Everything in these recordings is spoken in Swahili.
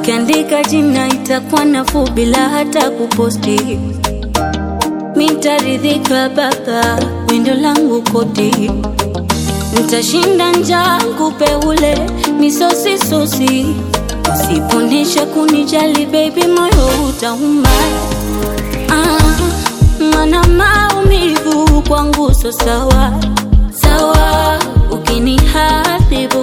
ukiandika jina itakuwa nafuu bila hata kuposti. Mitaridhika baba, windo langu koti, ntashinda njaa kupe ule misosi sosi. Usiponesha kunijali baby, moyo utauma. Ah, mana maumivu kwangu so sawa sawa, ukiniharibu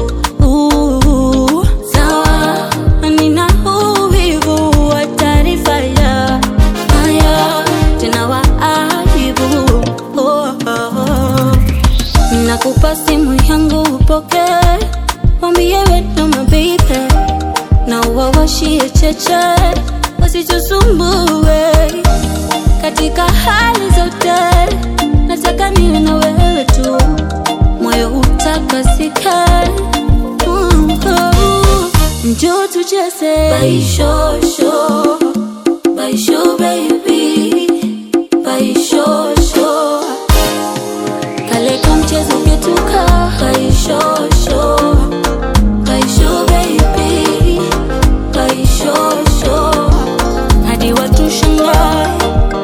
uh, sawa, nina uvivu wa taarifa ya haya tena wa aibu oh, oh, oh. Nakupa simu yangu upoke, wambie wewe mabibe na uwawashie cheche wasichosumbue katika hali zote, nataka niwe na wewe tu, moyo utakasika. Mm, oh. Njoo tucheze baishosho, baisho baby, baishosho, kale kamchezo ketuka baishosho, baisho baby, baishosho, hadi watu shangae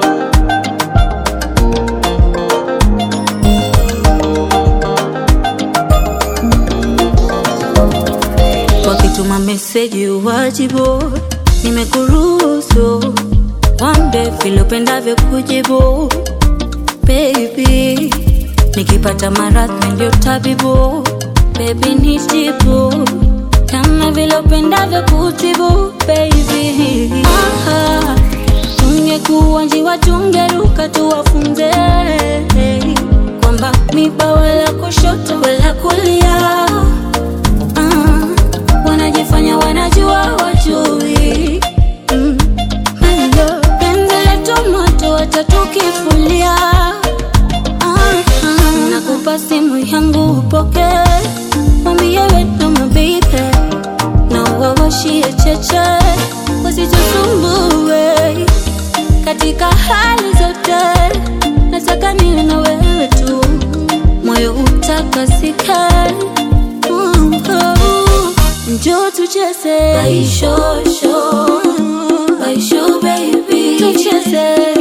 wakituma meseji uwajibu, nimekuruhusu wambe vile upendavyo kujibu baby, nikipata maradhi ndio tabibu baby, nijibu kama vile upendavyo kutibu baby. Aha, tungekuwa njiwa tungeruka tuwafunze kwamba miba wala kushoto wala kulia Ah, wanajifanya wanajua wajui mm. Hello, penzi letu moto watatukifulia ah, ah. Nakupa simu yangu upoke, mwambie wewe mabibe na uwawashie cheche wasichosumbue katika hali zote, nataka niwe na wewe tu, moyo utakasika. Mm, oh. Njoo tucheze baishosho, baisho baby, tucheze